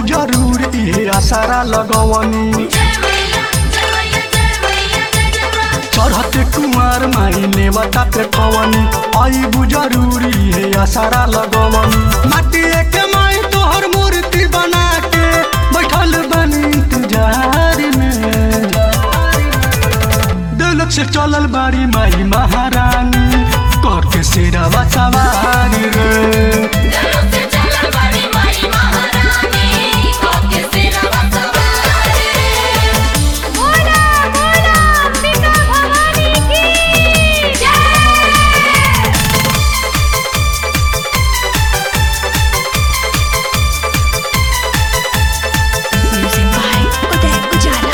जरूर इहे आसारा लगवनी चढ़ते कुमार माई नेवता पे कवनी आईबू जरूरी है आसारा लगवनी माटी के माई तोहर मूर्ति बना के बैठल बनी इंतजार में दिलक से चलल बारी माई महारानी करके शेरावा सवारी रे बोला बोला अंबिका भवानी की जय Music by Uday Ujala.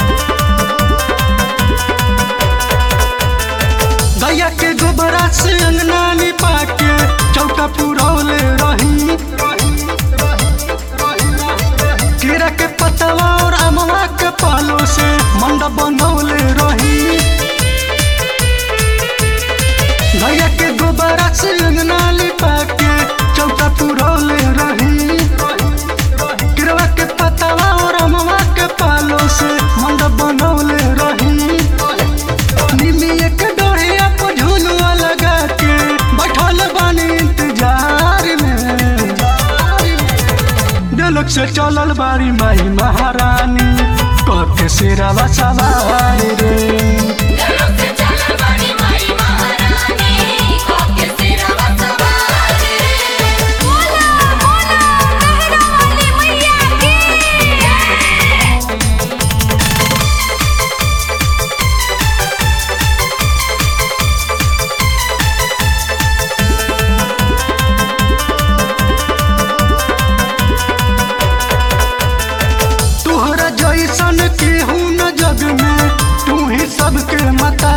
गैया के गोबरा से अंगना निपा के चौका पुरौले रही कीड़ा के पतवा और अमवा के पालो से मंडप बनौले रही गैया के गोबरा से अंगना निपा के चौका पुरौले रही कीड़ा के पतवा और अमवा के पालो से मंडप बनौले रही निमिया के डोरिया पर झुलुआ लगा के बैठल बानी इंतजार में दिलक से चलल बारी माई महारानी करके शेरावा सवारी रे बोला बोला मेहरा वाली मैया की जय तोहरा जैसन केहू न जग में तू ही सबके मता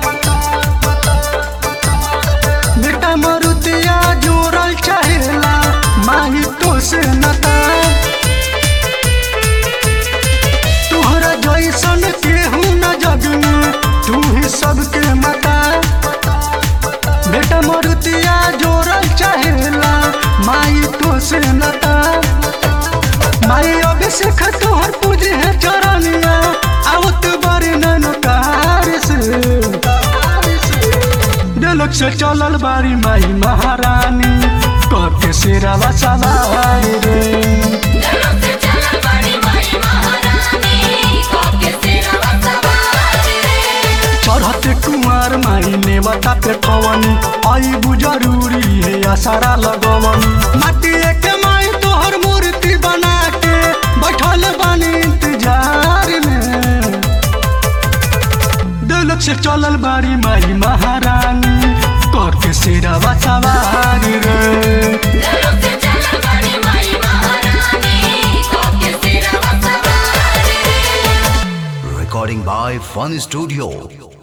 बेटा मरुतिया जोड़ल चाहेला माही तो से नता तोहरा जैसन केहू न जग में तू ही सबके मता बेटा मरुतिया जोड़ल चाहेला माई तो से नता माई अभिषेक तोहर पूजे है चरनिया आवत बारी ननकार से दिलक से चलल बारी माई महारानी करके शेरावा सवारी रे चढ़ते कुमार माई नेवता पे कवनी आईबू जरूरी है आसारा लगवनी माटी के माई तोहर मूर्ति बना के बैठल बानी इंतजार में दिलक से चलल बारी माई महारानी करके शेरावा सवारी रे Recording by Fun Studio.